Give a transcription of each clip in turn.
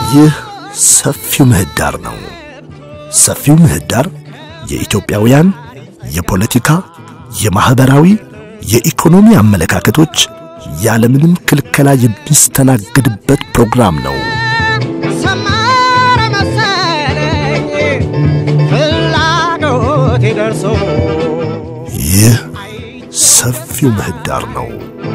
ይህ ሰፊው ምህዳር ነው። ሰፊው ምህዳር የኢትዮጵያውያን የፖለቲካ፣ የማኅበራዊ፣ የኢኮኖሚ አመለካከቶች ያለምንም ክልከላ የሚስተናግድበት ፕሮግራም ነው። ሰመረ መሰለኝ ፍላጎቴ ደርሶ ይህ ሰፊው ምህዳር ነው።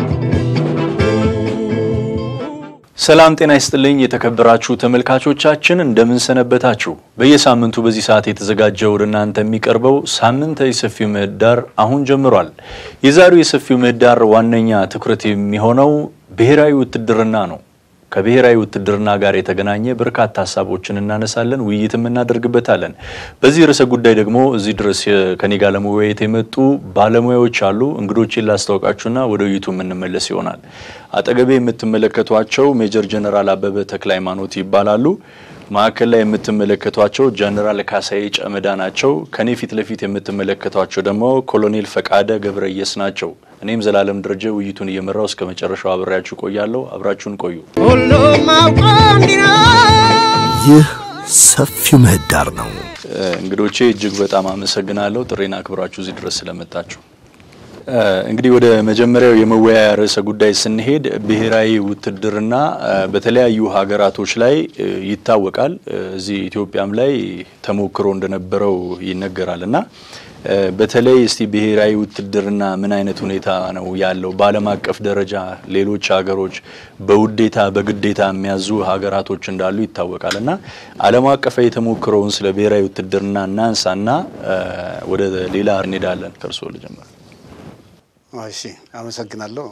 ሰላም ጤና ይስጥልኝ የተከበራችሁ ተመልካቾቻችን እንደምን ሰነበታችሁ። በየሳምንቱ በዚህ ሰዓት የተዘጋጀ ወደ እናንተ የሚቀርበው ሳምንታዊ ሰፊው ምህዳር አሁን ጀምሯል። የዛሬው የሰፊው ምህዳር ዋነኛ ትኩረት የሚሆነው ብሔራዊ ውትድርና ነው። ከብሔራዊ ውትድርና ጋር የተገናኘ በርካታ ሀሳቦችን እናነሳለን፣ ውይይትም እናደርግበታለን። በዚህ ርዕሰ ጉዳይ ደግሞ እዚህ ድረስ ከኔ ጋር ለመወያየት የመጡ ባለሙያዎች አሉ። እንግዶችን ላስታውቃችሁና ወደ ውይይቱ የምንመለስ ይሆናል። አጠገቤ የምትመለከቷቸው ሜጀር ጀነራል አበበ ተክለ ሃይማኖት ይባላሉ። ማዕከል ላይ የምትመለከቷቸው ጀነራል ካሳዬ ጨመዳ ናቸው። ከኔ ፊት ለፊት የምትመለከቷቸው ደግሞ ኮሎኔል ፈቃደ ገብረየስ ናቸው። እኔም ዘላለም ደረጀ ውይይቱን እየመራው እስከ መጨረሻው አብሬያችሁ ቆያለሁ። አብራችሁን ቆዩ። ሁሉም አውቆ እንዲኖር ይህ ሰፊው ምህዳር ነው። እንግዶቼ እጅግ በጣም አመሰግናለሁ ጥሬን አክብራችሁ እዚህ ድረስ ስለመጣችሁ። እንግዲህ ወደ መጀመሪያው የመወያያ ርዕሰ ጉዳይ ስንሄድ ብሔራዊ ውትድርና በተለያዩ ሀገራቶች ላይ ይታወቃል። እዚህ ኢትዮጵያም ላይ ተሞክሮ እንደነበረው ይነገራል እና በተለይ እስቲ ብሔራዊ ውትድርና ምን አይነት ሁኔታ ነው ያለው? በዓለም አቀፍ ደረጃ ሌሎች ሀገሮች በውዴታ በግዴታ የሚያዙ ሀገራቶች እንዳሉ ይታወቃል እና ዓለም አቀፋዊ የተሞክሮውን ስለ ብሔራዊ ውትድርና እናንሳና ወደ ሌላ እንሄዳለን። ከእርስዎ ልጀምር። እሺ አመሰግናለሁ።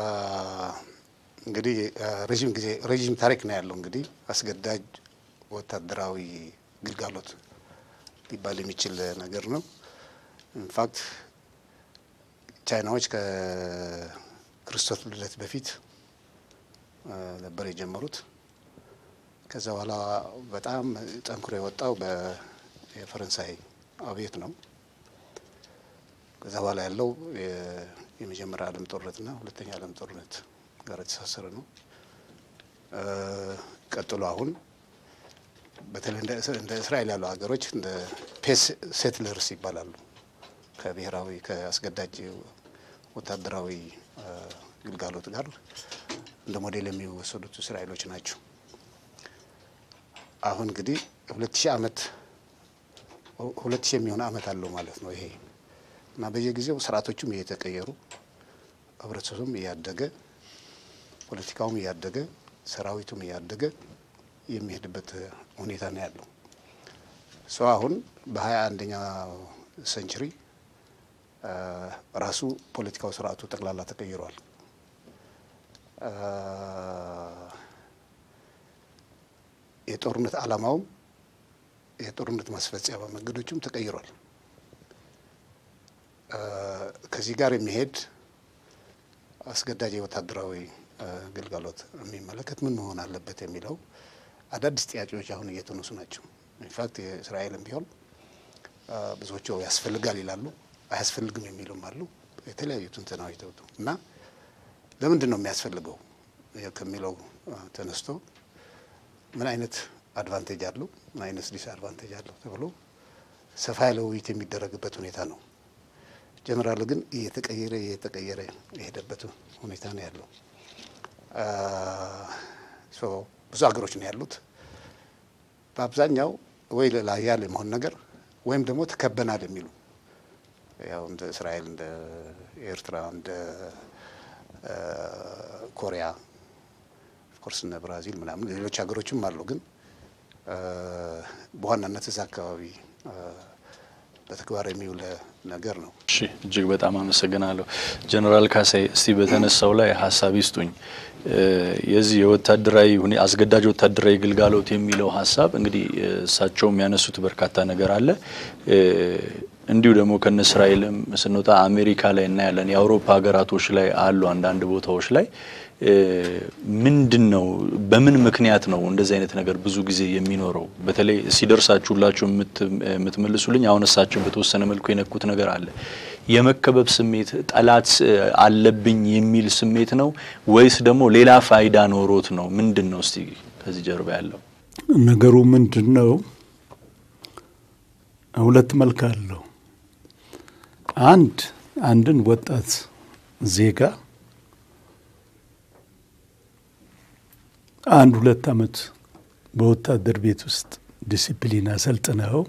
እንግዲህ ረዥም ጊዜ ረዥም ታሪክ ነው ያለው። እንግዲህ አስገዳጅ ወታደራዊ ግልጋሎት ሊባል የሚችል ነገር ነው። ኢንፋክት ቻይናዎች ከክርስቶስ ልደት በፊት ነበር የጀመሩት። ከዛ በኋላ በጣም ጠንክሮ የወጣው የፈረንሳይ አብዮት ነው። ከዛ በኋላ ያለው የመጀመሪያ ዓለም ጦርነትና ሁለተኛ ዓለም ጦርነት ጋር የተሳሰረ ነው። ቀጥሎ አሁን በተለይ እንደ እስራኤል ያሉ ሀገሮች እንደ ፔስ ሴትለርስ ይባላሉ። ከብሔራዊ ከአስገዳጅ ወታደራዊ ግልጋሎት ጋር እንደ ሞዴል የሚወሰዱት እስራኤሎች ናቸው። አሁን እንግዲህ ሁለት ሺህ ዓመት ሁለት ሺህ የሚሆን ዓመት አለው ማለት ነው ይሄ እና በየጊዜው ስርዓቶቹም እየተቀየሩ ህብረተሰቡም እያደገ ፖለቲካውም እያደገ ሰራዊቱም እያደገ የሚሄድበት ሁኔታ ነው ያለው። ሰው አሁን በሀያ አንደኛ ሴንቸሪ ራሱ ፖለቲካው ስርዓቱ ጠቅላላ ተቀይሯል። የጦርነት ዓላማውም የጦርነት ማስፈጸሚያ መንገዶቹም ተቀይሯል። ከዚህ ጋር የሚሄድ አስገዳጅ የወታደራዊ ግልጋሎት የሚመለከት ምን መሆን አለበት የሚለው አዳዲስ ጥያቄዎች አሁን እየተነሱ ናቸው። ኢንፋክት የእስራኤልም ቢሆን ብዙዎቹ ያስፈልጋል ይላሉ፣ አያስፈልግም የሚሉም አሉ። የተለያዩ ትንተናዎች ተውጡ እና ለምንድን ነው የሚያስፈልገው ከሚለው ተነስቶ ምን አይነት አድቫንቴጅ አለው፣ ምን አይነት ዲስአድቫንቴጅ አለው ተብሎ ሰፋ ያለ ውይይት የሚደረግበት ሁኔታ ነው። ጀነራሉ ግን እየተቀየረ እየተቀየረ የሄደበት ሁኔታ ነው ያለው። ብዙ ሀገሮች ነው ያሉት። በአብዛኛው ወይ ላያል የመሆን ነገር ወይም ደግሞ ተከበናል የሚሉ ያው እንደ እስራኤል፣ እንደ ኤርትራ፣ እንደ ኮሪያ ኦፍኮርስ እነ ብራዚል ምናምን ሌሎች ሀገሮችም አሉ። ግን በዋናነት እዛ አካባቢ በተግባር የሚውል ነገር ነው። እሺ እጅግ በጣም አመሰግናለሁ ጀነራል ካሳይ። እስቲ በተነሳው ላይ ሀሳብ ይስጡኝ። የዚህ የወታደራዊ አስገዳጅ ወታደራዊ ግልጋሎት የሚለው ሀሳብ እንግዲህ እሳቸው የሚያነሱት በርካታ ነገር አለ። እንዲሁ ደግሞ ከነ እስራኤልም ስንወጣ አሜሪካ ላይ እናያለን። የአውሮፓ ሀገራቶች ላይ አሉ አንዳንድ ቦታዎች ላይ ምንድን ነው በምን ምክንያት ነው እንደዚህ አይነት ነገር ብዙ ጊዜ የሚኖረው? በተለይ ሲደርሳችሁላችሁ የምትመልሱልኝ አሁን እሳቸው በተወሰነ መልኩ የነኩት ነገር አለ። የመከበብ ስሜት ጠላት አለብኝ የሚል ስሜት ነው ወይስ ደግሞ ሌላ ፋይዳ ኖሮት ነው? ምንድን ነው እስቲ ከዚህ ጀርባ ያለው? ነገሩ ምንድን ነው? ሁለት መልክ አለው። አንድ አንድን ወጣት ዜጋ አንድ ሁለት ዓመት በወታደር ቤት ውስጥ ዲሲፕሊን አሰልጥነው፣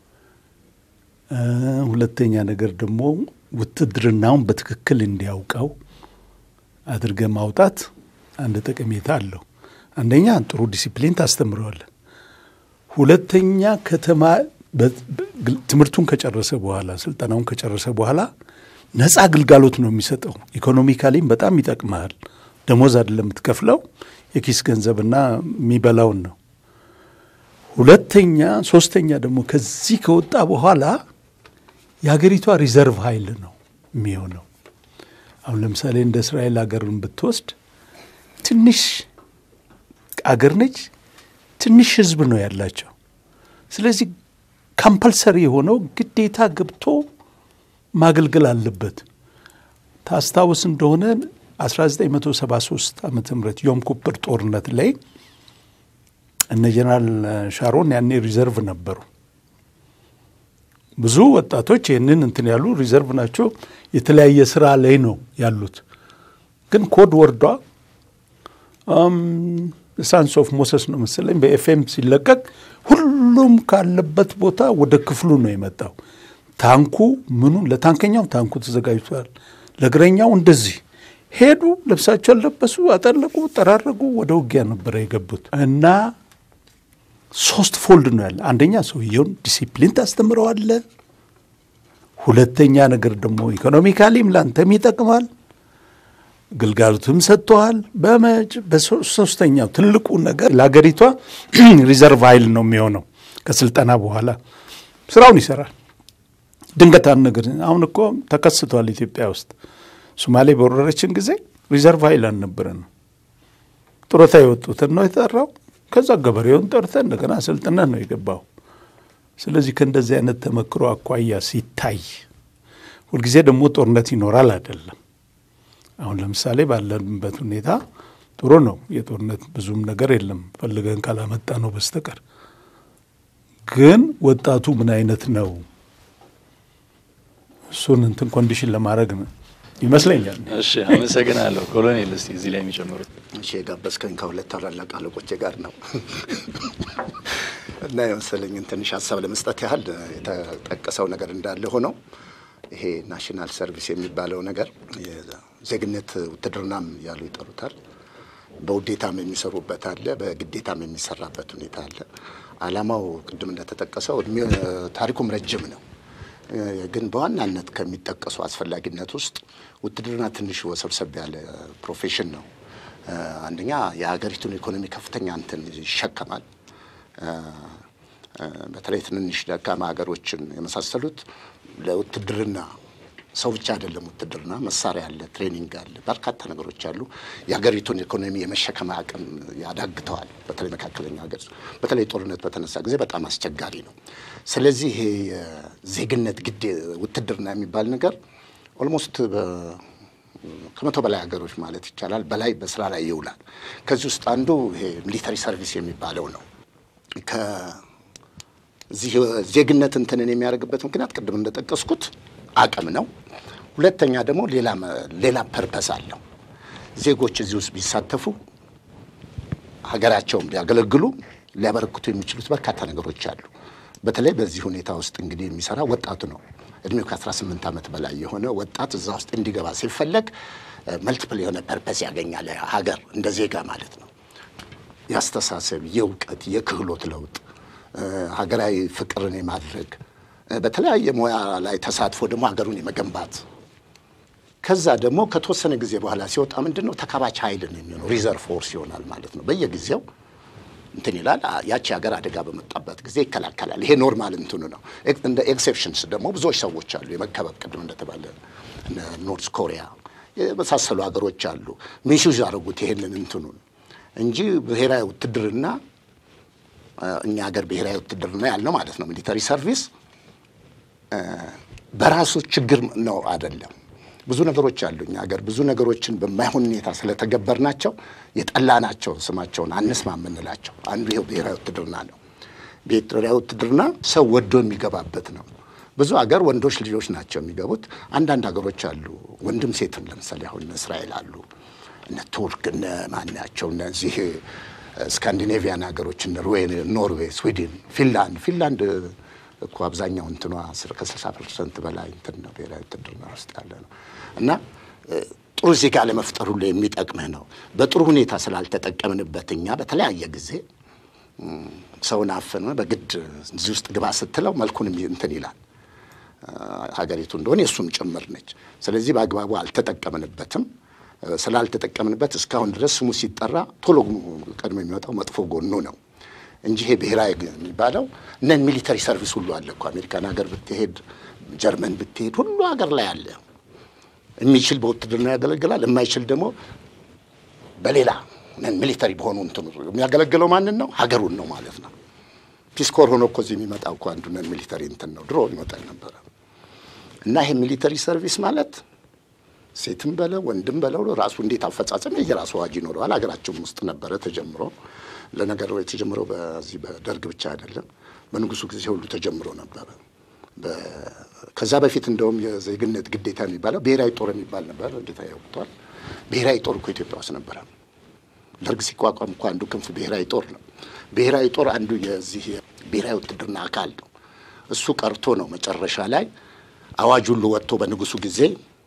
ሁለተኛ ነገር ደግሞ ውትድርናውን በትክክል እንዲያውቀው አድርገ ማውጣት አንድ ጠቀሜታ አለው። አንደኛ ጥሩ ዲሲፕሊን ታስተምረዋለን። ሁለተኛ ከተማ ትምህርቱን ከጨረሰ በኋላ ስልጠናውን ከጨረሰ በኋላ ነፃ አገልጋሎት ነው የሚሰጠው። ኢኮኖሚካሊም በጣም ይጠቅመሃል። ደሞዝ አይደለም የምትከፍለው፣ የኪስ ገንዘብና የሚበላውን ነው። ሁለተኛ ሶስተኛ ደግሞ ከዚህ ከወጣ በኋላ የሀገሪቷ ሪዘርቭ ኃይል ነው የሚሆነው። አሁን ለምሳሌ እንደ እስራኤል ሀገርን ብትወስድ ትንሽ አገር ነች፣ ትንሽ ህዝብ ነው ያላቸው። ስለዚህ ካምፐልሰሪ የሆነው ግዴታ ገብቶ ማገልገል አለበት። ታስታውስ እንደሆነ 1973 ዓመተ ምህረት ዮም ኩፐር ጦርነት ላይ እነ ጀነራል ሻሮን ያኔ ሪዘርቭ ነበሩ። ብዙ ወጣቶች ይህንን እንትን ያሉ ሪዘርቭ ናቸው። የተለያየ ስራ ላይ ነው ያሉት። ግን ኮድ ወርዷ ሳንስ ኦፍ ሞሰስ ነው መሰለኝ በኤፍኤም ሲለቀቅ ሁሉም ካለበት ቦታ ወደ ክፍሉ ነው የመጣው። ታንኩ ምኑ ለታንከኛው ታንኩ ተዘጋጅቷል፣ ለእግረኛው እንደዚህ ሄዱ። ልብሳቸውን ለበሱ፣ አጠለቁ፣ ጠራረጉ። ወደ ውጊያ ነበረ የገቡት እና ሶስት ፎልድ ነው ያለ። አንደኛ ሰውየውን ዲሲፕሊን ታስተምረዋለ። ሁለተኛ ነገር ደግሞ ኢኮኖሚካሊም ላንተም ይጠቅማል፣ ግልጋሎትም ሰጥተዋል። በመጭ በሶስተኛው ትልቁ ነገር ለሀገሪቷ ሪዘርቭ ኃይል ነው የሚሆነው። ከስልጠና በኋላ ስራውን ይሰራል። ድንገት አንድ ነገር አሁን እኮ ተከስቷል ኢትዮጵያ ውስጥ ሶማሌ በወረረችን ጊዜ ሪዘርቭ ኃይል አልነበረንም። ጡረታ የወጡትን ነው የጠራው። ከዛ ገበሬውን ጠርተን እንደገና አሰልጥነን ነው የገባው። ስለዚህ ከእንደዚህ አይነት ተመክሮ አኳያ ሲታይ ሁልጊዜ ደግሞ ጦርነት ይኖራል አይደለም። አሁን ለምሳሌ ባለንበት ሁኔታ ጥሩ ነው። የጦርነት ብዙም ነገር የለም ፈልገን ካላመጣ ነው በስተቀር። ግን ወጣቱ ምን አይነት ነው እሱን እንትን ኮንዲሽን ለማድረግ ነው ይመስለኛል። እሺ፣ አመሰግናለሁ ኮሎኔል። እስቲ እዚህ ላይ የሚጨምሩት እሺ፣ የጋበዝከኝ ከሁለት ታላላቅ አለቆቼ ጋር ነው እና የመሰለኝን ትንሽ ሀሳብ ለመስጠት ያህል የተጠቀሰው ነገር እንዳለ ሆነው ይሄ ናሽናል ሰርቪስ የሚባለው ነገር የዜግነት ውትድርናም ያሉ ይጠሩታል። በውዴታም የሚሰሩበት አለ፣ በግዴታም የሚሰራበት ሁኔታ አለ። ዓላማው ቅድም እንደተጠቀሰው እድሜ ታሪኩም ረጅም ነው። ግን በዋናነት ከሚጠቀሱ አስፈላጊነት ውስጥ ውትድርና ትንሽ ወሰብሰብ ያለ ፕሮፌሽን ነው። አንደኛ የሀገሪቱን ኢኮኖሚ ከፍተኛ እንትን ይሸከማል። በተለይ ትንንሽ ደካማ ሀገሮችን የመሳሰሉት ለውትድርና ሰው ብቻ አይደለም ውትድርና፣ መሳሪያ አለ፣ ትሬኒንግ አለ፣ በርካታ ነገሮች አሉ። የሀገሪቱን ኢኮኖሚ የመሸከም አቅም ያዳግተዋል። በተለይ መካከለኛ ሀገር በተለይ ጦርነት በተነሳ ጊዜ በጣም አስቸጋሪ ነው። ስለዚህ ይሄ የዜግነት ግድ ውትድርና የሚባል ነገር ኦልሞስት ከመቶ በላይ ሀገሮች ማለት ይቻላል በላይ በስራ ላይ ይውላል። ከዚህ ውስጥ አንዱ ይሄ ሚሊተሪ ሰርቪስ የሚባለው ነው። ከዚህ ዜግነት እንትንን የሚያደርግበት ምክንያት ቅድም እንደጠቀስኩት አቅም ነው። ሁለተኛ ደግሞ ሌላ ፐርፐስ አለው። ዜጎች እዚህ ውስጥ ቢሳተፉ ሀገራቸውን ቢያገለግሉ ሊያበረክቱ የሚችሉት በርካታ ነገሮች አሉ። በተለይ በዚህ ሁኔታ ውስጥ እንግዲህ የሚሰራ ወጣቱ ነው። እድሜው ከ18 ዓመት በላይ የሆነ ወጣት እዛ ውስጥ እንዲገባ ሲፈለግ መልቲፕል የሆነ ፐርፐስ ያገኛል። ሀገር እንደ ዜጋ ማለት ነው። የአስተሳሰብ፣ የእውቀት፣ የክህሎት ለውጥ፣ ሀገራዊ ፍቅርን የማድረግ በተለያየ ሙያ ላይ ተሳትፎ ደግሞ ሀገሩን የመገንባት ከዛ ደግሞ ከተወሰነ ጊዜ በኋላ ሲወጣ ምንድን ነው ተካባች ኃይል ነው የሚሆነው። ሪዘርቭ ፎርስ ይሆናል ማለት ነው። በየጊዜው እንትን ይላል። ያቺ ሀገር አደጋ በመጣበት ጊዜ ይከላከላል። ይሄ ኖርማል እንትኑ ነው። እንደ ኤክሴፕሽንስ ደግሞ ብዙዎች ሰዎች አሉ። የመከበብ ቅድም እንደተባለ ኖርዝ ኮሪያ የመሳሰሉ ሀገሮች አሉ። ሚስዩዝ ያደረጉት ይሄንን እንትኑን እንጂ ብሔራዊ ውትድርና እኛ ሀገር ብሔራዊ ውትድርና ያልነው ማለት ነው ሚሊተሪ ሰርቪስ በራሱ ችግር ነው አይደለም። ብዙ ነገሮች አሉ እኛ ሀገር ብዙ ነገሮችን በማይሆን ሁኔታ ስለተገበርናቸው የጠላናቸው ስማቸውን አንስማ የምንላቸው አንዱ ይኸው ብሔራዊ ውትድርና ነው። ብሔራዊ ውትድርና ሰው ወዶ የሚገባበት ነው። ብዙ ሀገር ወንዶች ልጆች ናቸው የሚገቡት። አንዳንድ ሀገሮች አሉ ወንድም ሴትም፣ ለምሳሌ አሁን እነ እስራኤል አሉ፣ እነ ቱርክ፣ እነ ማናቸው እነዚህ ስካንዲኔቪያን ሀገሮች እነ ኖርዌይ፣ ስዊድን፣ ፊንላንድ ፊንላንድ እኮ አብዛኛው እንትኗ ከስልሳ ፐርሰንት በላይ እንትን ነው ብሔራዊ ውትድርና ውስጥ ያለ ነው እና ጥሩ ዜጋ ለመፍጠር ሁሉ የሚጠቅምህ ነው። በጥሩ ሁኔታ ስላልተጠቀምንበት እኛ በተለያየ ጊዜ ሰውን አፍነ በግድ እዚህ ውስጥ ግባ ስትለው መልኩን እንትን ይላል። ሀገሪቱ እንደሆነ የእሱም ጭምር ነች። ስለዚህ በአግባቡ አልተጠቀምንበትም። ስላልተጠቀምንበት እስካሁን ድረስ ስሙ ሲጠራ ቶሎ ቀድሞ የሚወጣው መጥፎ ጎኑ ነው እንጂ ይሄ ብሔራዊ የሚባለው ነን ሚሊተሪ ሰርቪስ ሁሉ አለ እኮ አሜሪካን ሀገር ብትሄድ፣ ጀርመን ብትሄድ ሁሉ ሀገር ላይ አለ። የሚችል በውትድርና ያገለግላል፣ የማይችል ደግሞ በሌላ ነን ሚሊተሪ በሆኑ እንትኑ የሚያገለግለው ማንን ነው? ሀገሩን ነው ማለት ነው። ፒስኮር ሆኖ እኮ እዚህ የሚመጣው እኮ አንዱ ነን ሚሊተሪ እንትን ነው፣ ድሮ ይመጣል ነበረ። እና ይሄ ሚሊተሪ ሰርቪስ ማለት ሴትም በለው ወንድም በለው ራሱ እንዴት አፈጻጸም የራሱ አዋጅ ይኖረዋል። ሀገራችን ውስጥ ነበረ ተጀምሮ። ለነገሩ የተጀምረው በዚህ በደርግ ብቻ አይደለም፣ በንጉሱ ጊዜ ሁሉ ተጀምሮ ነበረ። ከዛ በፊት እንደውም የዜግነት ግዴታ የሚባለው ብሔራዊ ጦር የሚባል ነበር። ጌታ ያውቅቷል። ብሔራዊ ጦር እኮ ኢትዮጵያ ውስጥ ነበረ። ደርግ ሲቋቋም እኮ አንዱ ክንፍ ብሔራዊ ጦር ነው። ብሔራዊ ጦር አንዱ የዚህ ብሔራዊ ውትድርና አካል ነው። እሱ ቀርቶ ነው መጨረሻ ላይ አዋጅ ሁሉ ወጥቶ በንጉሱ ጊዜ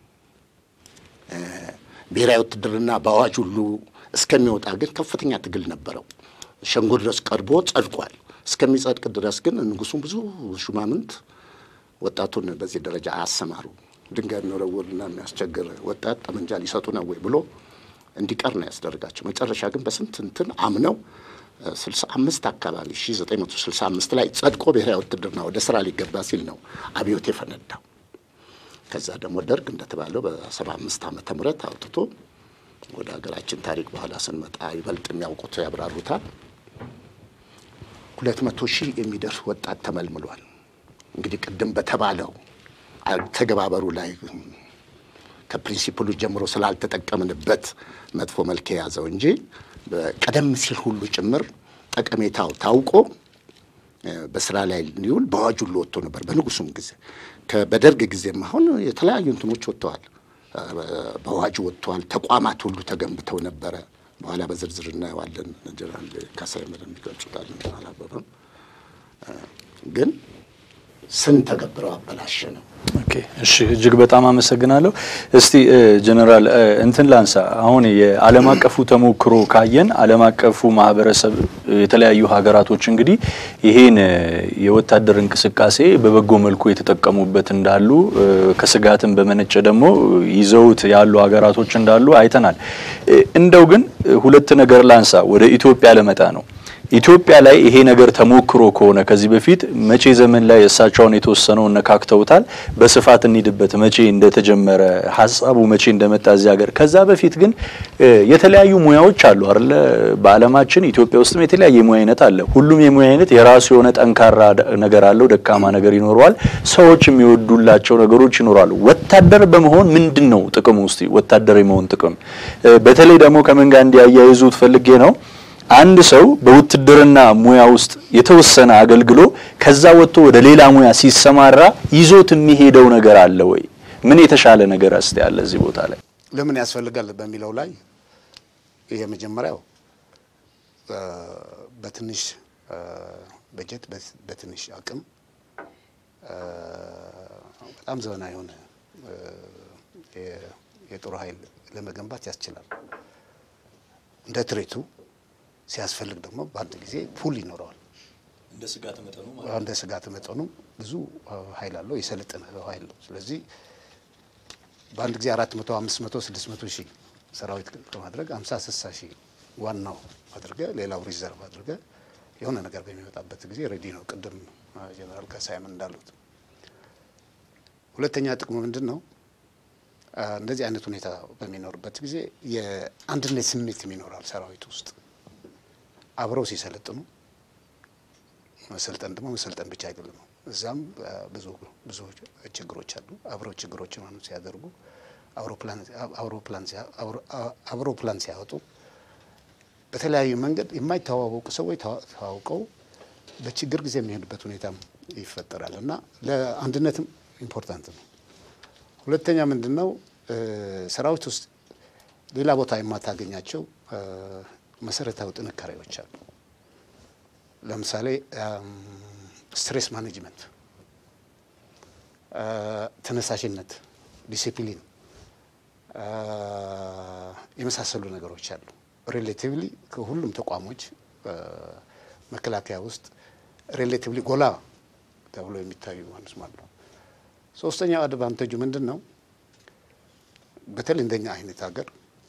ብሔራዊ ውትድርና በአዋጅ ሁሉ እስከሚወጣ ግን ከፍተኛ ትግል ነበረው። ሸንጎ ድረስ ቀርቦ ጸድቋል። እስከሚጸድቅ ድረስ ግን ንጉሱም ብዙ ሹማምንት ወጣቱን በዚህ ደረጃ አያሰማሩ። ድንጋይ የሚወረውርና የሚያስቸግር ወጣት ጠመንጃ ሊሰጡ ነው ወይ ብሎ እንዲቀር ነው ያስደርጋቸው። መጨረሻ ግን በስንት እንትን አምነው ስልሳ አምስት አካባቢ ሺ ዘጠኝ መቶ ስልሳ አምስት ላይ ጸድቆ ብሔራዊ ውትድርና ወደ ስራ ሊገባ ሲል ነው አብዮት የፈነዳው። ከዛ ደግሞ ደርግ እንደተባለው በሰባ አምስት ዓመተ ምህረት አውጥቶ ወደ ሀገራችን ታሪክ በኋላ ስንመጣ ይበልጥ የሚያውቁት ያብራሩታል። ሁለት መቶ ሺህ የሚደርስ ወጣት ተመልምሏል። እንግዲህ ቅድም በተባለው ተገባበሩ ላይ ከፕሪንሲፕሉ ጀምሮ ስላልተጠቀምንበት መጥፎ መልክ የያዘው እንጂ ቀደም ሲል ሁሉ ጭምር ጠቀሜታው ታውቆ በስራ ላይ ሊውል በአዋጅ ሁሉ ወጥቶ ነበር። በንጉሱም ጊዜ በደርግ ጊዜም አሁን የተለያዩ እንትኖች ወጥተዋል፣ በአዋጅ ወጥተዋል። ተቋማት ሁሉ ተገንብተው ነበረ። በኋላ በዝርዝር እናየዋለን። ጀነራል ካሳይ ምር የሚገልጹታል። አላበበም ግን ስንተገብረው አበላሸ ነው። ኦኬ እሺ፣ እጅግ በጣም አመሰግናለሁ። እስቲ ጀነራል እንትን ላንሳ። አሁን የዓለም አቀፉ ተሞክሮ ካየን ዓለም አቀፉ ማህበረሰብ የተለያዩ ሀገራቶች እንግዲህ ይሄን የወታደር እንቅስቃሴ በበጎ መልኩ የተጠቀሙበት እንዳሉ ከስጋትም በመነጨ ደግሞ ይዘውት ያሉ ሀገራቶች እንዳሉ አይተናል። እንደው ግን ሁለት ነገር ላንሳ። ወደ ኢትዮጵያ ለመጣ ነው። ኢትዮጵያ ላይ ይሄ ነገር ተሞክሮ ከሆነ ከዚህ በፊት መቼ ዘመን ላይ እሳቸውን የተወሰነው ነካክተውታል። በስፋት እንሂድበት፣ መቼ እንደተጀመረ ሀሳቡ መቼ እንደመጣ እዚህ ሀገር። ከዛ በፊት ግን የተለያዩ ሙያዎች አሉ አይደለ? በዓለማችን ኢትዮጵያ ውስጥም የተለያየ የሙያ አይነት አለ። ሁሉም የሙያ አይነት የራሱ የሆነ ጠንካራ ነገር አለው፣ ደካማ ነገር ይኖረዋል። ሰዎች የሚወዱላቸው ነገሮች ይኖራሉ። ወታደር በመሆን ምንድን ነው ጥቅሙ? ውስጥ ወታደር የመሆን ጥቅም በተለይ ደግሞ ከምን ጋር እንዲያያይዙት ፈልጌ ነው አንድ ሰው በውትድርና ሙያ ውስጥ የተወሰነ አገልግሎ ከዛ ወጥቶ ወደ ሌላ ሙያ ሲሰማራ ይዞት የሚሄደው ነገር አለ ወይ? ምን የተሻለ ነገር እስቲ ያለ እዚህ ቦታ ላይ ለምን ያስፈልጋል በሚለው ላይ የመጀመሪያው በትንሽ በጀት በትንሽ አቅም በጣም ዘመናዊ የሆነ የጦር ኃይል ለመገንባት ያስችላል። እንደ ትሬቱ ሲያስፈልግ ደግሞ በአንድ ጊዜ ፑል ይኖረዋል። እንደ ስጋት መጠኑ እንደ ስጋት መጠኑ ብዙ ኃይል አለው፣ የሰለጠነ ኃይል ነው። ስለዚህ በአንድ ጊዜ አራት መቶ አምስት መቶ ስድስት መቶ ሺህ ሰራዊት ከማድረግ አምሳ ስልሳ ሺህ ዋናው አድርገ ሌላው ሪዘርቭ አድርገ የሆነ ነገር በሚመጣበት ጊዜ ሬዲ ነው። ቅድም ጀነራል ካሳይም እንዳሉት ሁለተኛ ጥቅሙ ምንድን ነው? እንደዚህ አይነት ሁኔታ በሚኖርበት ጊዜ የአንድነት ስሜት ይኖራል ሰራዊት ውስጥ አብረው ሲሰለጥኑ መሰልጠን ደግሞ መሰልጠን ብቻ አይደለም። እዛም ብዙ ብዙ ችግሮች አሉ። አብረው ችግሮችን ሲያደርጉ አውሮፕላን ሲያወጡ በተለያዩ መንገድ የማይተዋወቁ ሰዎች ተዋውቀው በችግር ጊዜ የሚሄዱበት ሁኔታም ይፈጠራል እና ለአንድነትም ኢምፖርታንት ነው። ሁለተኛ ምንድን ነው ሰራዊት ውስጥ ሌላ ቦታ የማታገኛቸው መሰረታዊ ጥንካሬዎች አሉ። ለምሳሌ ስትሬስ ማኔጅመንት፣ ተነሳሽነት፣ ዲሲፕሊን የመሳሰሉ ነገሮች አሉ። ሬሌቲቭሊ ከሁሉም ተቋሞች መከላከያ ውስጥ ሬሌቲቭሊ ጎላ ተብሎ የሚታዩ ማለት ነው። ሶስተኛው አድቫንቴጁ ምንድን ነው? በተለይ እንደኛ አይነት ሀገር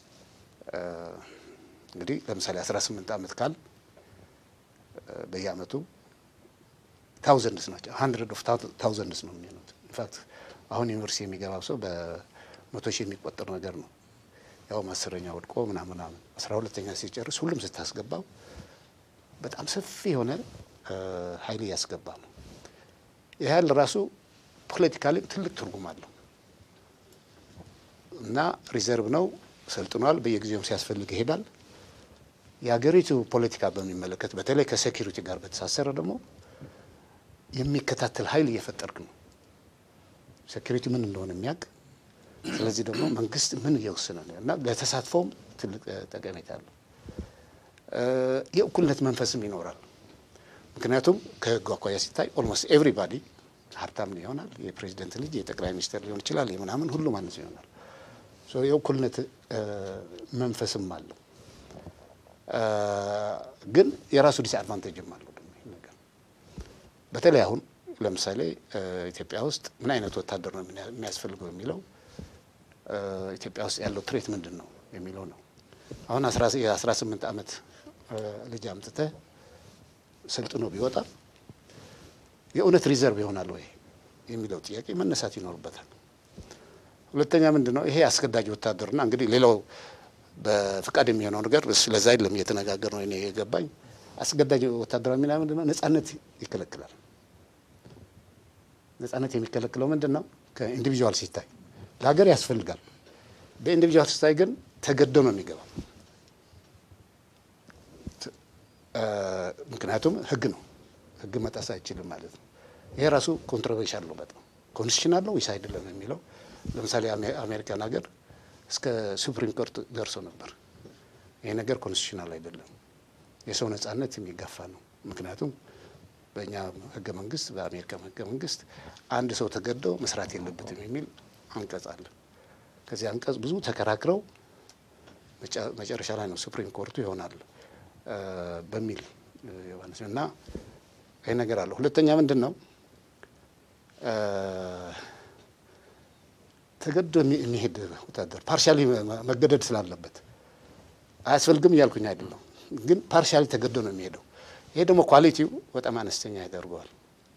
እንግዲህ ለምሳሌ 18 ዓመት ካል በየአመቱ ታውዘንድስ ናቸው ሀንድረድ ኦፍ ታውዘንድስ ነው የሚሆኑት። ኢንፋክት አሁን ዩኒቨርሲቲ የሚገባው ሰው በመቶ ሺህ የሚቆጠር ነገር ነው። ያውም አስረኛ ወድቆ ምናምን ምናምን አስራ ሁለተኛ ሲጨርስ ሁሉም ስታስገባው በጣም ሰፊ የሆነ ኃይል እያስገባ ነው። ይህ ኃይል ራሱ ፖለቲካሊ ትልቅ ትርጉም አለው እና ሪዘርቭ ነው፣ ሰልጥኗል፣ በየጊዜውም ሲያስፈልግ ይሄዳል። የሀገሪቱ ፖለቲካ በሚመለከት በተለይ ከሴኪሪቲ ጋር በተሳሰረ ደግሞ የሚከታተል ኃይል እየፈጠርክ ነው። ሴኪሪቲ ምን እንደሆነ የሚያውቅ ስለዚህ ደግሞ መንግስት ምን እየወሰነ ነው እና ለተሳትፎም ትልቅ ጠቀሜታ አለው። የእኩልነት መንፈስም ይኖራል። ምክንያቱም ከህጉ አኳያ ሲታይ ኦልሞስት ኤቭሪባዲ ሀብታም ይሆናል። የፕሬዚደንት ልጅ የጠቅላይ ሚኒስትር ሊሆን ይችላል። የምናምን ሁሉ ማለት ይሆናል። የእኩልነት መንፈስም አለው። ግን የራሱ ዲስአድቫንቴጅም አለው ደግሞ ይህ ነገር በተለይ አሁን ለምሳሌ ኢትዮጵያ ውስጥ ምን አይነት ወታደር ነው የሚያስፈልገው የሚለው ኢትዮጵያ ውስጥ ያለው ትሬት ምንድን ነው የሚለው ነው። አሁን የአስራ ስምንት ዓመት ልጅ አምጥተህ ሰልጥኖ ቢወጣ የእውነት ሪዘርቭ ይሆናል ወይ የሚለው ጥያቄ መነሳት ይኖርበታል። ሁለተኛ ምንድን ነው ይሄ አስገዳጅ ወታደርና እንግዲህ ሌላው በፍቃድ የሚሆነው ነገር ስለዛ አይደለም እየተነጋገር ነው። እኔ የገባኝ አስገዳጅ ወታደራዊ ሚና ምንድን ነው? ነጻነት ይከለክላል። ነጻነት የሚከለክለው ምንድን ነው? ከኢንዲቪዥዋል ሲታይ ለሀገር ያስፈልጋል። በኢንዲቪዥዋል ሲታይ ግን ተገዶ ነው የሚገባው። ምክንያቱም ህግ ነው፣ ህግ መጣስ አይችልም ማለት ነው። ይሄ ራሱ ኮንትሮቨርሻል ነው በጣም ኮንስቲቱሽን አለው ወይስ አይደለም የሚለው ለምሳሌ አሜሪካን ሀገር እስከ ሱፕሪም ኮርት ደርሶ ነበር። ይሄ ነገር ኮንስቲቱሽናል አይደለም፣ የሰው ነጻነት የሚጋፋ ነው። ምክንያቱም በእኛ ህገ መንግስት፣ በአሜሪካ ህገ መንግስት አንድ ሰው ተገዶ መስራት የለበትም የሚል አንቀጽ አለ። ከዚህ አንቀጽ ብዙ ተከራክረው መጨረሻ ላይ ነው ሱፕሪም ኮርቱ ይሆናል በሚል እና ይህ ነገር አለ። ሁለተኛ ምንድን ነው ተገዶ የሚሄድ ወታደር ፓርሻሊ መገደድ ስላለበት አያስፈልግም እያልኩኝ አይደለም፣ ግን ፓርሻሊ ተገዶ ነው የሚሄደው። ይሄ ደግሞ ኳሊቲው በጣም አነስተኛ ያደርገዋል።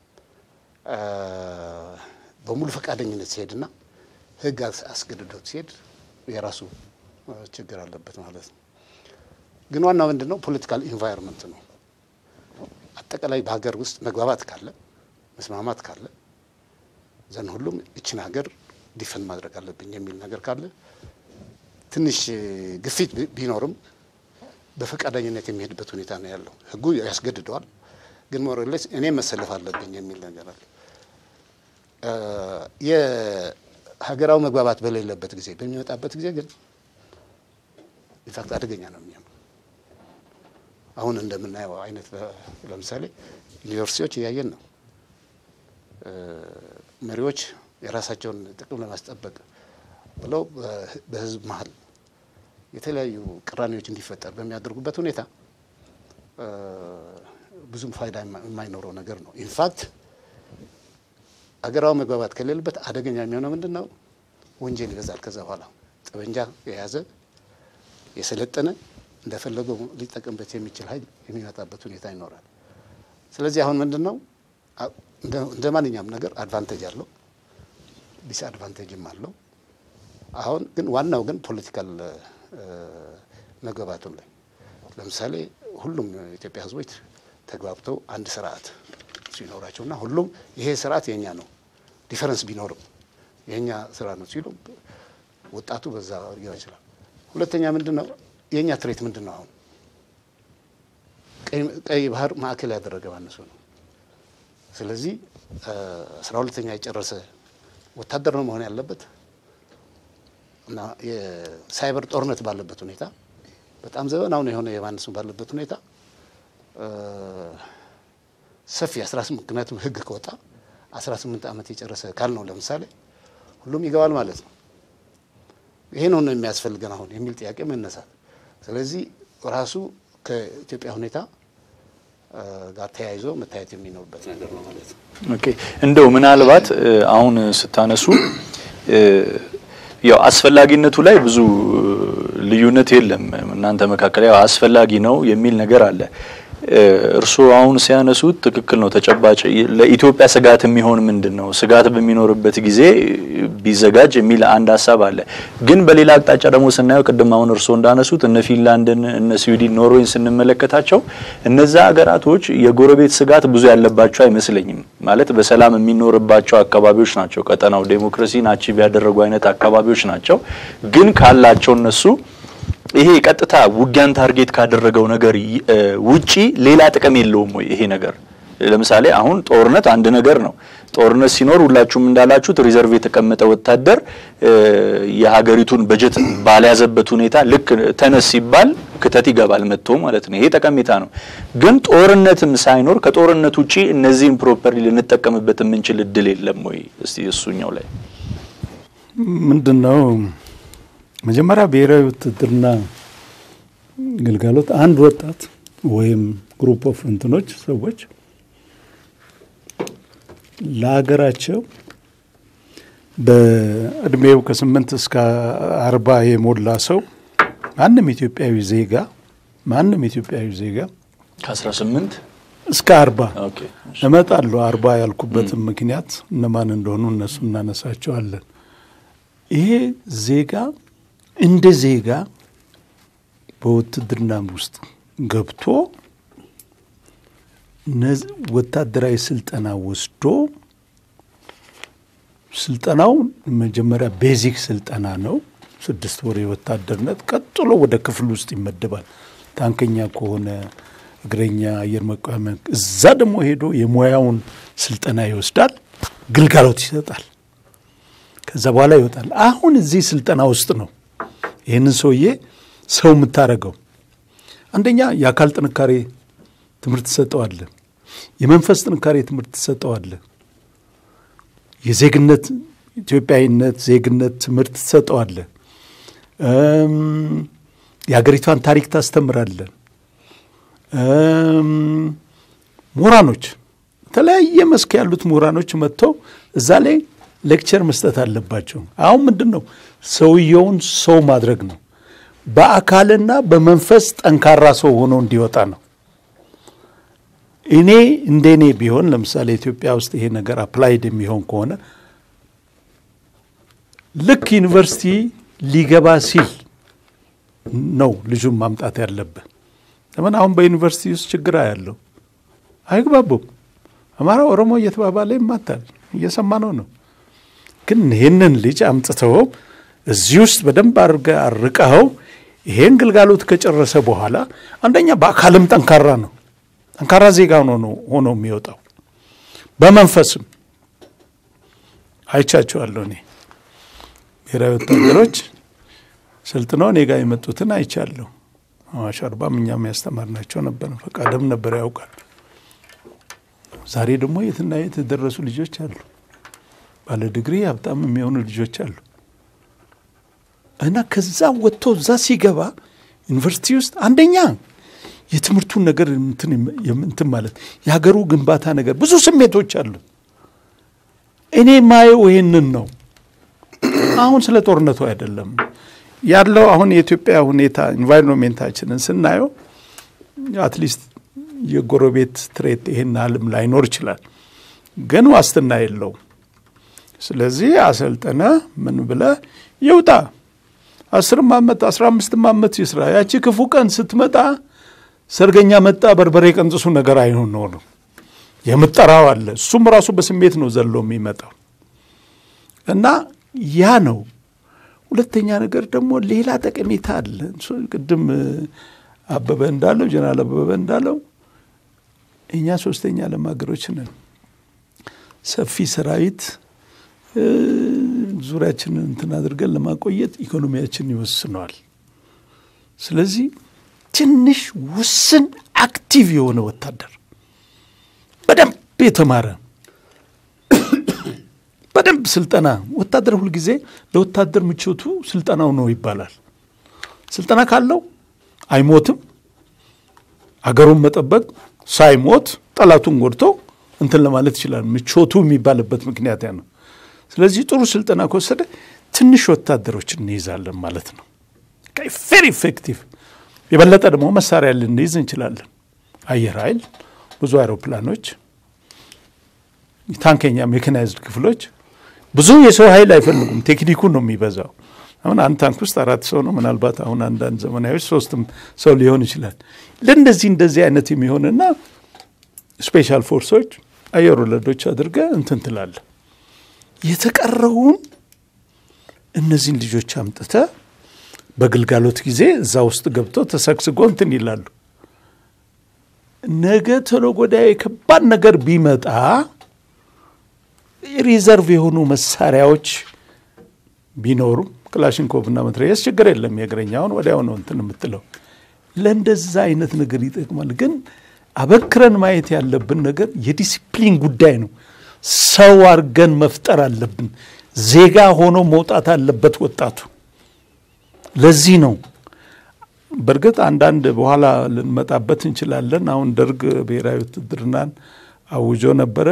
በሙሉ ፈቃደኝነት ሲሄድና ህግ አስገድዶት ሲሄድ የራሱ ችግር አለበት ማለት ነው። ግን ዋናው ምንድን ነው ፖለቲካል ኢንቫይሮንመንት ነው። አጠቃላይ በሀገር ውስጥ መግባባት ካለ መስማማት ካለ ዘን ሁሉም እችን ሀገር ዲፈንድ ማድረግ አለብኝ የሚል ነገር ካለ ትንሽ ግፊት ቢኖርም በፈቃደኝነት የሚሄድበት ሁኔታ ነው ያለው። ህጉ ያስገድደዋል፣ ግን ሞረሌስ እኔ መሰለፍ አለብኝ የሚል ነገር አለ። የሀገራዊ መግባባት በሌለበት ጊዜ በሚመጣበት ጊዜ ግን ኢንፋክት አደገኛ ነው የሚሆነው። አሁን እንደምናየው አይነት ለምሳሌ ዩኒቨርሲቲዎች እያየን ነው። መሪዎች የራሳቸውን ጥቅም ለማስጠበቅ ብለው በህዝብ መሀል የተለያዩ ቅራኔዎች እንዲፈጠር በሚያደርጉበት ሁኔታ ብዙም ፋይዳ የማይኖረው ነገር ነው። ኢንፋክት አገራዊ መግባባት ከሌለበት አደገኛ የሚሆነው ምንድን ነው? ወንጀል ይበዛል። ከዛ በኋላ ጠበንጃ የያዘ የሰለጠነ እንደፈለገው ሊጠቀምበት የሚችል ኃይል የሚመጣበት ሁኔታ ይኖራል። ስለዚህ አሁን ምንድን ነው እንደ ማንኛውም ነገር አድቫንቴጅ አለው፣ ዲስ አድቫንቴጅም አለው። አሁን ግን ዋናው ግን ፖለቲካል መግባባቱን ላይ ለምሳሌ ሁሉም የኢትዮጵያ ሕዝቦች ተግባብተው አንድ ስርዓት ሲኖራቸውና ሁሉም ይሄ ስርዓት የኛ ነው ዲፈረንስ ቢኖርም የኛ ስራ ነው ሲሉ ወጣቱ በዛ ሊገባ ይችላል። ሁለተኛ ምንድን ነው የእኛ ትሬት ምንድን ነው? አሁን ቀይ ባህር ማዕከል ያደረገ ማነሱ ነው። ስለዚህ አስራ ሁለተኛ የጨረሰ ወታደር ነው መሆን ያለበት እና የሳይበር ጦርነት ባለበት ሁኔታ በጣም ዘመናዊ የሆነ የማነሱ ባለበት ሁኔታ ሰፊ 18 ምክንያቱም ህግ ከወጣ 18 ዓመት የጨረሰ ካል ነው ለምሳሌ ሁሉም ይገባል ማለት ነው። ይሄ ነው ነው የሚያስፈልገን አሁን የሚል ጥያቄ መነሳት። ስለዚህ ራሱ ከኢትዮጵያ ሁኔታ ጋር ተያይዞ መታየት የሚኖርበት ነገር ነው ማለት ነው። ኦኬ እንደው ምናልባት አሁን ስታነሱ ያው አስፈላጊነቱ ላይ ብዙ ልዩነት የለም እናንተ መካከል ያው አስፈላጊ ነው የሚል ነገር አለ። እርስዎ አሁን ሲያነሱት ትክክል ነው። ተጨባጭ ለኢትዮጵያ ስጋት የሚሆን ምንድን ነው? ስጋት በሚኖርበት ጊዜ ቢዘጋጅ የሚል አንድ ሀሳብ አለ። ግን በሌላ አቅጣጫ ደግሞ ስናየው ቅድም አሁን እርስዎ እንዳነሱት እነ ፊንላንድን፣ እነ ስዊድን፣ ኖርዌይን ስንመለከታቸው እነዛ ሀገራቶች የጎረቤት ስጋት ብዙ ያለባቸው አይመስለኝም። ማለት በሰላም የሚኖርባቸው አካባቢዎች ናቸው። ቀጠናው ዴሞክራሲን አቺቭ ያደረጉ አይነት አካባቢዎች ናቸው። ግን ካላቸው እነሱ ይሄ ቀጥታ ውጊያን ታርጌት ካደረገው ነገር ውጪ ሌላ ጥቅም የለውም ወይ? ይሄ ነገር ለምሳሌ አሁን ጦርነት አንድ ነገር ነው። ጦርነት ሲኖር ሁላችሁም እንዳላችሁት ሪዘርቭ የተቀመጠ ወታደር የሀገሪቱን በጀት ባልያዘበት ሁኔታ ልክ ተነስ ሲባል ክተት ይገባል መጥቶ ማለት ነው። ይሄ ጠቀሜታ ነው። ግን ጦርነትም ሳይኖር ከጦርነት ውጪ እነዚህን ፕሮፐርሊ ልንጠቀምበት የምንችል እድል የለም ወይ? እስቲ እሱኛው ላይ ምንድን ነው መጀመሪያ ብሔራዊ ውትድርና ግልጋሎት አንድ ወጣት ወይም ግሩፕ ኦፍ እንትኖች ሰዎች ለሀገራቸው በእድሜው ከስምንት እስከ አርባ የሞላ ሰው ማንም ኢትዮጵያዊ ዜጋ ማንም ኢትዮጵያዊ ዜጋ ከ18 እስከ አርባ ኦኬ እመጣለሁ። አርባ ያልኩበትም ምክንያት እነማን እንደሆኑ እነሱ እናነሳቸዋለን። ይሄ ዜጋ እንደ ዜጋ በውትድርና ውስጥ ገብቶ ወታደራዊ ስልጠና ወስዶ ስልጠናው መጀመሪያ ቤዚክ ስልጠና ነው፣ ስድስት ወር የወታደርነት። ቀጥሎ ወደ ክፍል ውስጥ ይመደባል። ታንከኛ ከሆነ እግረኛ፣ አየር መቃወሚያ፣ እዛ ደግሞ ሄዶ የሙያውን ስልጠና ይወስዳል፣ ግልጋሎት ይሰጣል። ከዛ በኋላ ይወጣል። አሁን እዚህ ስልጠና ውስጥ ነው ይህንን ሰውዬ ሰው የምታደርገው። አንደኛ የአካል ጥንካሬ ትምህርት ትሰጠዋለህ። የመንፈስ ጥንካሬ ትምህርት ትሰጠዋለህ። የዜግነት ኢትዮጵያዊነት፣ ዜግነት ትምህርት ትሰጠዋለህ። የሀገሪቷን ታሪክ ታስተምራለን። ምሁራኖች የተለያየ መስክ ያሉት ምሁራኖች መጥተው እዛ ላይ ሌክቸር መስጠት አለባቸው። አሁን ምንድን ነው ሰውየውን ሰው ማድረግ ነው። በአካልና በመንፈስ ጠንካራ ሰው ሆኖ እንዲወጣ ነው። እኔ እንደ እኔ ቢሆን ለምሳሌ ኢትዮጵያ ውስጥ ይሄ ነገር አፕላይድ የሚሆን ከሆነ ልክ ዩኒቨርሲቲ ሊገባ ሲል ነው ልጁን ማምጣት ያለብህ። ለምን አሁን በዩኒቨርሲቲ ውስጥ ችግር ያለው አይግባቡም። አማራ ኦሮሞ እየተባባለ ይማታል። እየሰማነው ነው። ግን ይህንን ልጅ አምጥተው እዚህ ውስጥ በደንብ አድርገህ አርቀኸው ይሄን ግልጋሎት ከጨረሰ በኋላ አንደኛ በአካልም ጠንካራ ነው። ጠንካራ ዜጋ ሆኖ ሆኖ የሚወጣው በመንፈስም አይቻቸዋለሁ። እኔ ብሔራዊ ወታደሮች ሰልጥነው እኔ ጋር የመጡትን አይቻለሁ። አዋሽ አርባም እኛም ያስተማርናቸው ነበር። ፈቃደም ነበር ያውቃል። ዛሬ ደግሞ የትና የት የደረሱ ልጆች አሉ። ባለ ዲግሪ ሀብታም የሚሆኑ ልጆች አሉ። እና ከዛ ወጥቶ እዛ ሲገባ ዩኒቨርሲቲ ውስጥ አንደኛ የትምህርቱን ነገር እንትን ማለት የሀገሩ ግንባታ ነገር ብዙ ስሜቶች አሉ። እኔ ማየው ይህንን ነው። አሁን ስለ ጦርነቱ አይደለም ያለው። አሁን የኢትዮጵያ ሁኔታ ኢንቫይሮንሜንታችንን ስናየው አትሊስት የጎረቤት ትሬት ይሄን አለም ላይኖር ይችላል፣ ግን ዋስትና የለውም። ስለዚህ አሰልጠነ ምን ብለ ይውጣ። አስርም ዓመት አስራ አምስትም ዓመት ይስራ። ያቺ ክፉ ቀን ስትመጣ ሰርገኛ መጣ በርበሬ ቀንጥሱ ነገር አይሆን ነው ነው የምጠራው አለ። እሱም ራሱ በስሜት ነው ዘሎ የሚመጣው እና ያ ነው ሁለተኛ ነገር ደግሞ ሌላ ጠቀሜታ አለ። እሱ ቅድም እ፣ አበበ እንዳለው ጀነራል አበበ እንዳለው እኛ ሶስተኛ ዓለም ሀገሮች ነን። ሰፊ ሰራዊት እ፣ ዙሪያችንን እንትን አድርገን ለማቆየት ኢኮኖሚያችን ይወስነዋል። ስለዚህ ትንሽ ውስን አክቲቭ የሆነ ወታደር በደንብ የተማረ በደንብ ስልጠና ወታደር ሁልጊዜ ለወታደር ምቾቱ ስልጠናው ነው ይባላል። ስልጠና ካለው አይሞትም። አገሩን መጠበቅ ሳይሞት ጠላቱን ጎድቶ እንትን ለማለት ይችላል። ምቾቱ የሚባልበት ምክንያት ያ ነው። ስለዚህ ጥሩ ስልጠና ከወሰደ ትንሽ ወታደሮች እንይዛለን ማለት ነው። ቬሪ ኢፌክቲቭ። የበለጠ ደግሞ መሳሪያ ልንይዝ እንችላለን። አየር ኃይል፣ ብዙ አይሮፕላኖች፣ ታንከኛ ሜካናይዝድ ክፍሎች ብዙ የሰው ኃይል አይፈልጉም። ቴክኒኩን ነው የሚበዛው። አሁን አንድ ታንክ ውስጥ አራት ሰው ነው። ምናልባት አሁን አንዳንድ ዘመናዊዎች ሶስትም ሰው ሊሆን ይችላል። ለእንደዚህ እንደዚህ አይነት የሚሆንና ስፔሻል ፎርሶች አየር ወለዶች አድርገ እንትን ትላለ። የተቀረውን እነዚህን ልጆች አምጥተ በግልጋሎት ጊዜ እዛ ውስጥ ገብተው ተሰግስጎ እንትን ይላሉ። ነገ ተነገ ወዲያ የከባድ ነገር ቢመጣ ሪዘርቭ የሆኑ መሳሪያዎች ቢኖሩ ክላሽንኮቭ እና መትረየስ ችግር የለም። የእግረኛውን ወዲያው ነው እንትን የምትለው። ለእንደዛ አይነት ነገር ይጠቅማል። ግን አበክረን ማየት ያለብን ነገር የዲሲፕሊን ጉዳይ ነው። ሰው አድርገን መፍጠር አለብን። ዜጋ ሆኖ መውጣት አለበት ወጣቱ። ለዚህ ነው በእርግጥ አንዳንድ በኋላ ልንመጣበት እንችላለን። አሁን ደርግ ብሔራዊ ውትድርናን አውጆ ነበረ።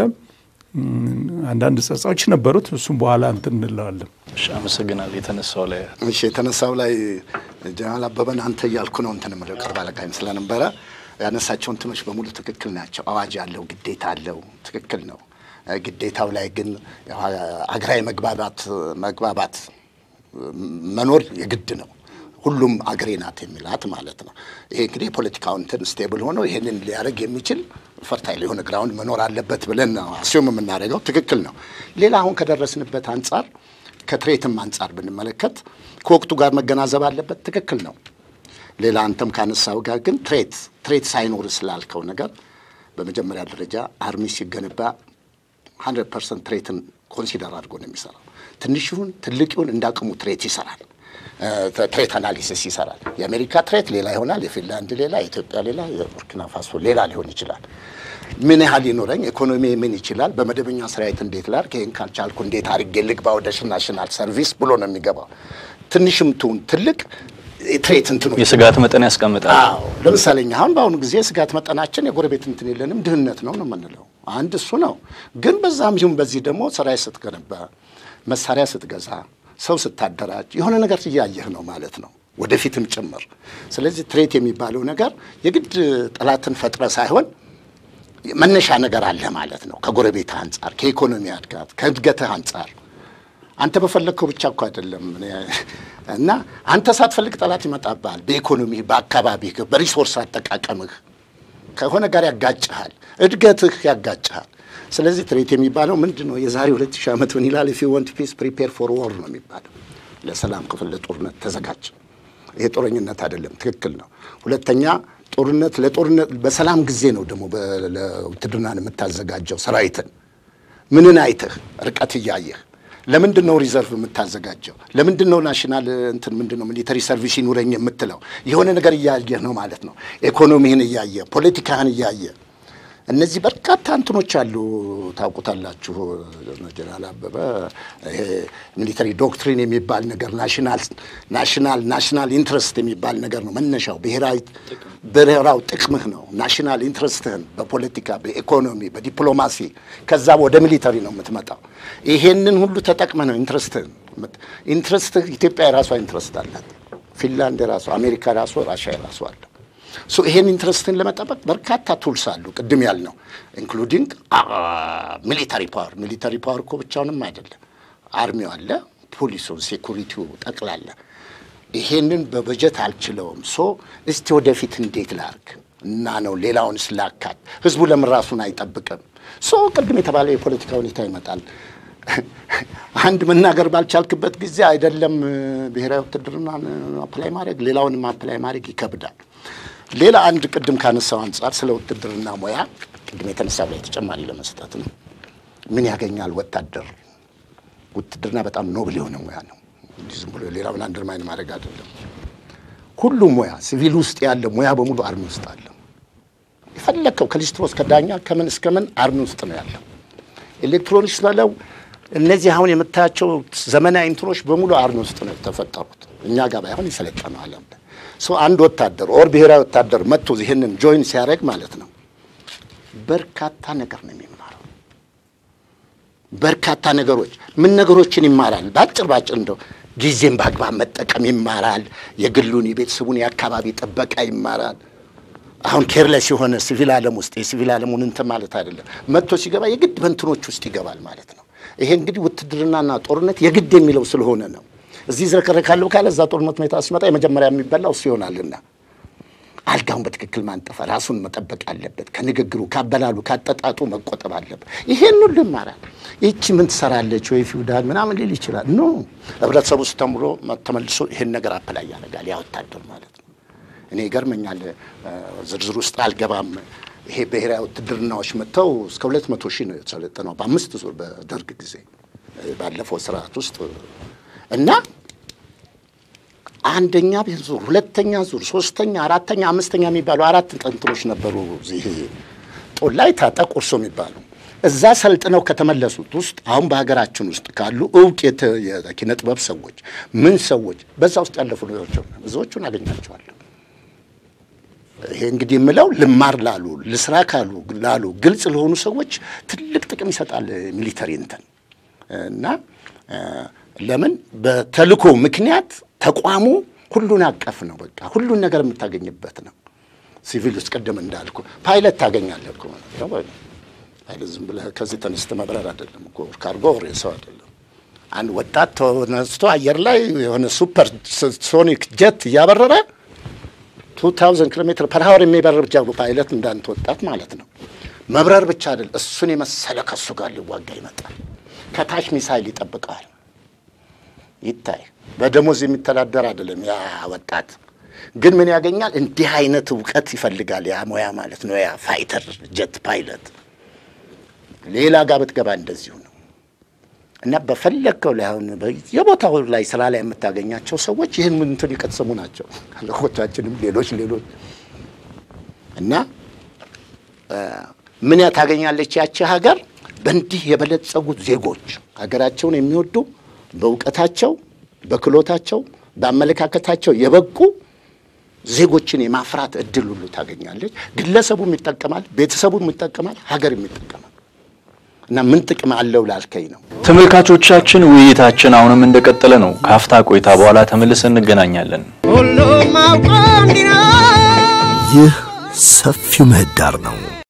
አንዳንድ ጸጻዎች ነበሩት። እሱም በኋላ እንትን እንለዋለን። እሺ፣ አመሰግናለሁ። የተነሳው ላይ እሺ የተነሳው ላይ ጀነራል አበበን አንተ እያልኩ ነው እንትን የምለው ቅርብ አለቃይም ስለነበረ ያነሳቸው እንትኖች በሙሉ ትክክል ናቸው። አዋጅ አለው፣ ግዴታ አለው፣ ትክክል ነው። ግዴታው ላይ ግን አገራዊ መግባባት መግባባት መኖር የግድ ነው። ሁሉም አገሬ ናት የሚላት ማለት ነው። ይሄ እንግዲህ የፖለቲካው እንትን ስቴብል ሆኖ ይሄንን ሊያደርግ የሚችል ፈርታይል የሆነ ግራውንድ መኖር አለበት ብለን ነው አስዩም የምናደርገው። ትክክል ነው። ሌላ አሁን ከደረስንበት አንጻር ከትሬትም አንጻር ብንመለከት ከወቅቱ ጋር መገናዘብ አለበት። ትክክል ነው። ሌላ አንተም ካነሳው ጋር ግን ትሬት ትሬት ሳይኖር ስላልከው ነገር በመጀመሪያ ደረጃ አርሚ ሲገነባ ሀንድረድ ፐርሰንት ትሬትን ኮንሲደር አድርጎ ነው የሚሰራው። ትንሽ ይሁን ትልቅ ይሁን እንዳቅሙ ትሬት ይሰራል። ትሬት አናሊሲስ ይሰራል። የአሜሪካ ትሬት ሌላ ይሆናል፣ የፊንላንድ ሌላ፣ የኢትዮጵያ ሌላ፣ የቡርኪና ፋሶ ሌላ ሊሆን ይችላል። ምን ያህል ይኖረኝ፣ ኢኮኖሚ ምን ይችላል፣ በመደበኛ ሰራዊት እንዴት ላድርግ፣ ይህን ካልቻልኩ እንዴት አድርጌ ልግባ ወደ ናሽናል ሰርቪስ ብሎ ነው የሚገባው። ትንሽም ትሁን ትልቅ ትሬት እንትኑ የስጋት መጠን ያስቀምጣል። አዎ ለምሳሌ እኛ አሁን በአሁኑ ጊዜ ስጋት መጠናችን የጎረቤት እንትን የለንም ድህነት ነው ነው የምንለው። አንድ እሱ ነው። ግን በዛም ይሁን በዚህ ደግሞ ሰራዊት ስትገነባ፣ መሳሪያ ስትገዛ፣ ሰው ስታደራጅ የሆነ ነገር እያየህ ነው ማለት ነው ወደፊትም ጭምር። ስለዚህ ትሬት የሚባለው ነገር የግድ ጠላትን ፈጥረ ሳይሆን መነሻ ነገር አለ ማለት ነው። ከጎረቤት አንጻር፣ ከኢኮኖሚ እድጋት፣ ከእድገትህ አንጻር አንተ በፈለግከው ብቻ እኮ አይደለም እና አንተ ሳትፈልግ ጠላት ይመጣብሃል። በኢኮኖሚህ፣ በአካባቢህ፣ በሪሶርስ አጠቃቀምህ ከሆነ ጋር ያጋጭሃል፣ እድገትህ ያጋጭሃል። ስለዚህ ትሬት የሚባለው ምንድን ነው? የዛሬ ሁለት ሺህ ዓመት ምን ይላል? ኢፍ ዩ ዋንት ፒስ ፕሪፔር ፎር ዎር ነው የሚባለው። ለሰላም ክፍል ለጦርነት ተዘጋጅ። ይሄ ጦረኝነት አይደለም፣ ትክክል ነው። ሁለተኛ ጦርነት ለጦርነት በሰላም ጊዜ ነው ደግሞ ለውትድርናን የምታዘጋጀው ሰራዊትን ምንን አይተህ ርቀት እያየህ ለምንድን ነው ሪዘርቭ የምታዘጋጀው? ለምንድን ነው ናሽናል እንትን ምንድን ነው ሚሊተሪ ሰርቪስ ይኑረኝ የምትለው? የሆነ ነገር እያየህ ነው ማለት ነው። ኢኮኖሚህን እያየ ፖለቲካህን እያየ እነዚህ በርካታ እንትኖች አሉ። ታውቁታላችሁ። ጀነራል አበበ ይሄ ሚሊተሪ ዶክትሪን የሚባል ነገር ናሽናል ናሽናል ናሽናል ኢንትረስት የሚባል ነገር ነው መነሻው። ብሔራዊ ብሔራዊ ጥቅምህ ነው። ናሽናል ኢንትረስትህን በፖለቲካ በኢኮኖሚ፣ በዲፕሎማሲ ከዛ ወደ ሚሊተሪ ነው የምትመጣው። ይሄንን ሁሉ ተጠቅመህ ነው ኢንትረስትህን ኢንትረስትህ ኢትዮጵያ የራሷ ኢንትረስት አላት። ፊንላንድ የራሷ፣ አሜሪካ የራሷ፣ ራሽያ የራሷ አለ። ሶ ይሄን ኢንትረስትን ለመጠበቅ በርካታ ቱልስ አሉ። ቅድም ያልነው ኢንክሉዲንግ ሚሊታሪ ፓወር። ሚሊታሪ ፓወር እኮ ብቻውንም አይደለም። አርሚው አለ፣ ፖሊሱ፣ ሴኩሪቲው ጠቅላላ። ይሄንን በበጀት አልችለውም። ሶ እስቲ ወደፊት እንዴት ላርግ እና ነው ሌላውን ስላካት ህዝቡ ለምን ራሱን አይጠብቅም? ሶ ቅድም የተባለው የፖለቲካ ሁኔታ ይመጣል። አንድ መናገር ባልቻልክበት ጊዜ አይደለም ብሔራዊ ውትድርና አፕላይ ማድረግ ሌላውንም አፕላይ ማድረግ ይከብዳል። ሌላ አንድ ቅድም ካነሳው አንጻር ስለ ውትድርና ሙያ ቅድም የተነሳው ላይ ተጨማሪ ለመስጠት ነው። ምን ያገኛል ወታደር? ውትድርና በጣም ኖብል የሆነ ሙያ ነው። እንዲህ ዝም ብሎ ሌላውን አንደርማይን ማድረግ አይደለም። ሁሉም ሙያ ሲቪል ውስጥ ያለ ሙያ በሙሉ አርሚ ውስጥ አለ። የፈለግከው ከሊስትሮ እስከ ዳኛ ከምን እስከ ምን አርሚ ውስጥ ነው ያለው። ኤሌክትሮኒክስ በለው እነዚህ አሁን የምታያቸው ዘመናዊ እንትኖች በሙሉ አርሚ ውስጥ ነው የተፈጠሩት። እኛ ጋር ባይሆን የሰለጠነው ዓለም ሰው አንድ ወታደር ኦር ብሔራዊ ወታደር መጥቶ ይህንን ጆይን ሲያደርግ ማለት ነው በርካታ ነገር ነው የሚማረው። በርካታ ነገሮች ምን ነገሮችን ይማራል? በአጭር ባጭር እንደው ጊዜን በአግባብ መጠቀም ይማራል። የግሉን፣ የቤተሰቡን፣ የአካባቢ ጥበቃ ይማራል። አሁን ኬርለስ የሆነ ሲቪል ዓለም ውስጥ የሲቪል ዓለሙን እንትን ማለት አይደለም። መጥቶ ሲገባ የግድ በእንትኖች ውስጥ ይገባል ማለት ነው። ይሄ እንግዲህ ውትድርናና ጦርነት የግድ የሚለው ስለሆነ ነው። እዚህ ዝረከረካለሁ ካለ እዛ ጦርነት ሁኔታ ሲመጣ የመጀመሪያ የሚበላው እሱ ይሆናልና አልጋውን በትክክል ማንጠፍ፣ ራሱን መጠበቅ አለበት። ከንግግሩ፣ ካበላሉ፣ ካጠጣጡ መቆጠብ አለበት። ይሄን ሁሉ ይማራል። ይቺ ምን ትሰራለች ወይ ፊውዳል ምናምን ሊል ይችላል። ኖ ህብረተሰቡ ውስጥ ተምሮ ተመልሶ ይሄን ነገር አፕላይ ያደርጋል። ያ ወታደር ማለት ነው። እኔ ይገርመኛል። ዝርዝር ውስጥ አልገባም። ይሄ ብሔራዊ ውትድርናዎች መጥተው እስከ ሁለት መቶ ሺህ ነው የተሰለጠነው በአምስት ዙር በደርግ ጊዜ ባለፈው ስርዓት ውስጥ እና አንደኛ ዙር፣ ሁለተኛ ዙር፣ ሶስተኛ፣ አራተኛ፣ አምስተኛ የሚባሉ አራት እንትኖች ነበሩ። እዚህ ጦላይ ታጠቅ ቁርሶ የሚባሉ እዛ ሰልጥነው ከተመለሱት ውስጥ አሁን በሀገራችን ውስጥ ካሉ እውቅ የኪነ ጥበብ ሰዎች ምን ሰዎች በዛ ውስጥ ያለፉ ልጆች ብዙዎቹን አገኛቸዋለሁ። ይሄ እንግዲህ የምለው ልማር ላሉ ልስራ ካሉ ላሉ ግልጽ ለሆኑ ሰዎች ትልቅ ጥቅም ይሰጣል ሚሊተሪ እንትን እና ለምን በተልኮ ምክንያት ተቋሙ ሁሉን አቀፍ ነው። በቃ ሁሉን ነገር የምታገኝበት ነው። ሲቪል ውስጥ ቅድም እንዳልኩ ፓይለት ታገኛለህ እኮ ፓይለት ዝም ብለህ ከዚህ ተነስተህ መብረር አይደለም እኮ ካርጎ ወሬ ሰው አይደለም። አንድ ወጣት ተነስቶ አየር ላይ የሆነ ሱፐር ሶኒክ ጀት እያበረረ ቱ ታውዘንድ ኪሎ ሜትር ፐር ሀወር የሚበረር ጃ ፓይለት እንዳንተ ወጣት ማለት ነው። መብረር ብቻ አይደል፣ እሱን የመሰለ ከሱ ጋር ሊዋጋ ይመጣል። ከታች ሚሳይል ይጠብቀዋል። ይታይ በደሞዝ የሚተዳደር አይደለም ያ ወጣት። ግን ምን ያገኛል? እንዲህ አይነት እውቀት ይፈልጋል ያ ሙያ ማለት ነው። ያ ፋይተር ጀት ፓይለት ሌላ ጋር ብትገባ እንደዚሁ ነው። እና በፈለግከው ላይ አሁን የቦታው ላይ ስራ ላይ የምታገኛቸው ሰዎች ይህን እንትን የቀሰሙ ናቸው። አለቆቻችንም ሌሎች ሌሎች እና ምን ታገኛለች ያቺ ሀገር በእንዲህ የበለጸጉት ዜጎች ሀገራቸውን የሚወዱ በእውቀታቸው፣ በክሎታቸው፣ በአመለካከታቸው የበቁ ዜጎችን የማፍራት እድል ሁሉ ታገኛለች። ግለሰቡም ይጠቀማል፣ ቤተሰቡም ይጠቀማል፣ ሀገርም ይጠቀማል። እና ምን ጥቅም አለው ላልከኝ ነው። ተመልካቾቻችን ውይይታችን አሁንም እንደቀጠለ ነው። ከአፍታ ቆይታ በኋላ ተመልሰን እንገናኛለን። ሁሉም አውቆ እንዲህ ነው። ይህ ሰፊው ምህዳር ነው።